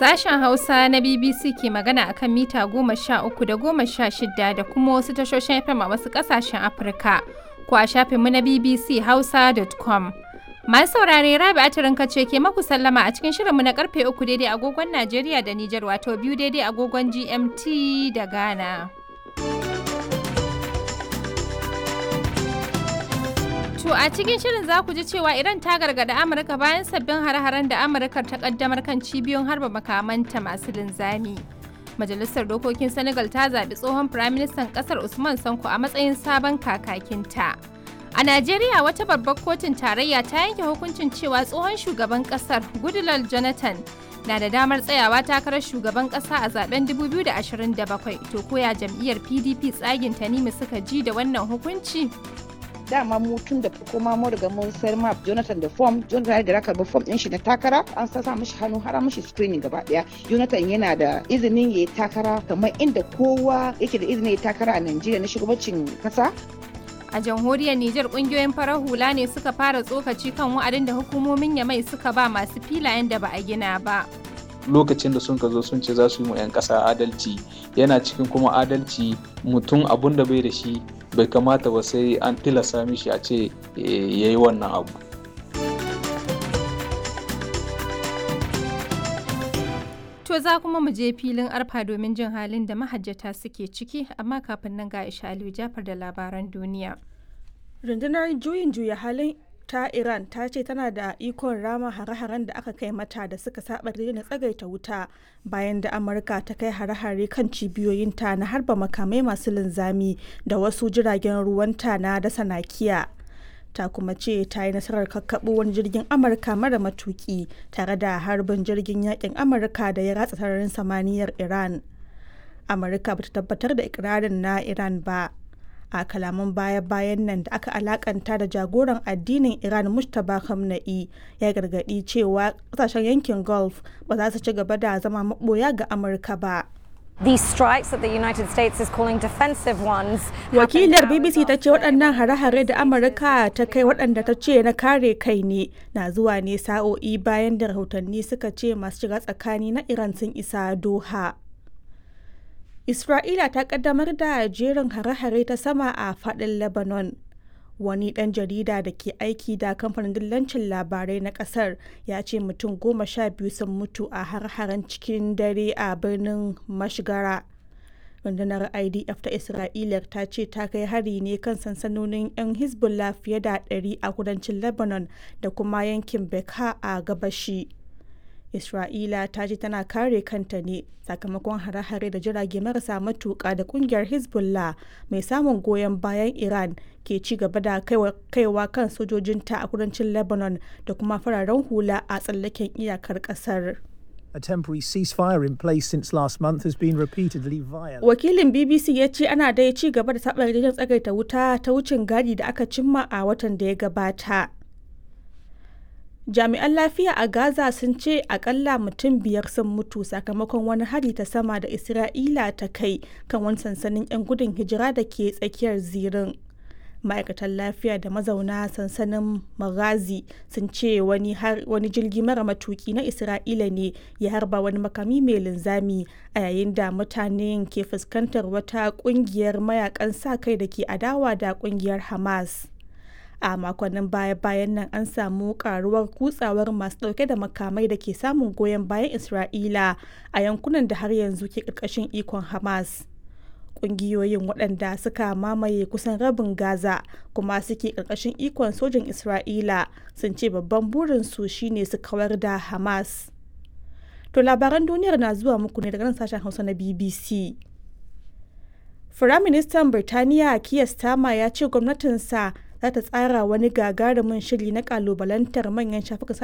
Sashen Hausa na BBC ke magana akan mita goma sha uku da goma sha shida da kuma wasu tashoshin FM a wasu ƙasashen Afirka ko a shafinmu na BBC Hausa.com. Masu saurare Rabi Atirin ce ke maku sallama a cikin shirinmu na karfe uku daidai agogon Najeriya da Nijar wato biyu daidai agogon GMT da Ghana. To a cikin shirin za ku ji cewa Iran ta gargada Amurka bayan sabbin hare-haren da Amurka ta kaddamar kan cibiyoyin harba makamanta masu linzami. Majalisar Dokokin Senegal ta zaɓi tsohon Firaministan ƙasar Usman Sanko a matsayin sabon kakakinta. A Najeriya wata babbar kotun tarayya ta yanke hukuncin cewa tsohon shugaban ƙasar Goodluck Jonathan na da damar tsayawa takarar shugaban ƙasa a zaben 2027 to koya jam'iyyar PDP tsagin Tanimu suka ji da wannan hukunci. dama mu tun da farko ma mu riga mun sayar ma Jonathan da form Jonathan ya raka ba form din shi na takara an sa mishi hannu har mishi screening gaba daya Jonathan yana da izinin yayi takara kamar inda kowa yake da izinin yayi takara a Najeriya na shugabancin kasa A jamhuriyar Nijar kungiyoyin farar hula ne suka fara tsokaci kan wa'adin da hukumomin Yamai suka ba masu filayen da ba a gina ba. lokacin da sun ka zo sun ce za su yi mu 'yan ƙasa adalci yana cikin kuma adalci mutum abun da bai da shi bai kamata ba sai an tilasta mishi a ce ya yi wannan abu To za kuma mu je filin arfa domin jin halin da mahajjata suke ciki amma kafin nan ga Isha Aliyu Jafar da labaran duniya. rundunar juyin juya halin ta iran ta ce tana da ikon rama hare-haren da aka kai mata da suka saba na tsagaita wuta bayan da amurka ta kai hare-hare kan cibiyoyinta na harba makamai masu linzami da wasu jiragen ruwanta na dasa nakiya ta kuma ce ta yi nasarar kakkaɓo wani jirgin amurka mara matuki tare da harbin jirgin yakin amurka da ya ratsa sararin samaniyar iran amurka bata tabbatar da ikirarin na iran ba a kalaman baya-bayan nan da aka alakanta da jagoran addinin iran mustapha khamenei ya gargadi cewa kasashen yankin gulf ba za su ci gaba da zama maboya ga amurka ba These strikes that the United States is calling defensive ones. wakilar bbc ta ce waɗannan hare-hare da amurka ta kai waɗanda ta ce na kare kai ne na zuwa ne sa'o'i bayan da rahotanni suka ce masu shiga tsakani na iran sun isa doha Isra'ila ta kaddamar da jerin hare-hare ta sama a fadin Lebanon. Wani ɗan jarida da ke aiki da kamfanin dillancin labarai na ƙasar ya ce mutum goma sha biyu sun mutu a har-haren cikin dare a birnin Mashgara. Rundunar IDF ta Isra'ila ta ce ta kai hari ne kan sansanonin 'yan Hezbollah fiye da 100 a kudancin Lebanon da kuma yankin Beka a gabashi. Isra'ila ta ce tana kare kanta ne sakamakon hare-hare da jirage marasa matuƙa da kungiyar Hezbollah mai samun goyon bayan Iran ke ci gaba da kaiwa kan sojojinta a kudancin Lebanon da kuma fararen hula a tsallaken iyakar ƙasar. A temporary ceasefire in place since last month has been repeatedly violated. Wakilin BBC ya ce ana dai ci gaba da taɓa yarjejen tsagaita wuta ta wucin gadi da aka cimma a watan da ya gabata. jami'an lafiya a gaza sun ce akalla mutum biyar sun mutu sakamakon wani hari ta sama da isra'ila ta kai kan wani sansanin 'yan gudun hijira da ke tsakiyar zirin ma'aikatan lafiya da mazauna sansanin magazi sun ce wani, wani jirgi mara matuki na isra'ila ne ya harba wani makami mai linzami a yayin da mutanen ke fuskantar wata kungiyar mayakan sa kai da ke adawa da kungiyar hamas a makonnin baya-bayan nan an samu karuwar kutsawar masu dauke da makamai da ke samun goyon bayan isra'ila a yankunan da har yanzu ke karkashin ikon hamas kungiyoyin waɗanda suka mamaye kusan rabin gaza kuma suke karkashin ikon sojin isra'ila sun ce babban burinsu shine su kawar da hamas to labaran duniyar na zuwa muku ne daga nan sashen hausa na bbc Firaministan Birtaniya Keir Starmer ya ce gwamnatinsa za ta tsara wani gagarumin shiri na kalubalantar manyan shafukan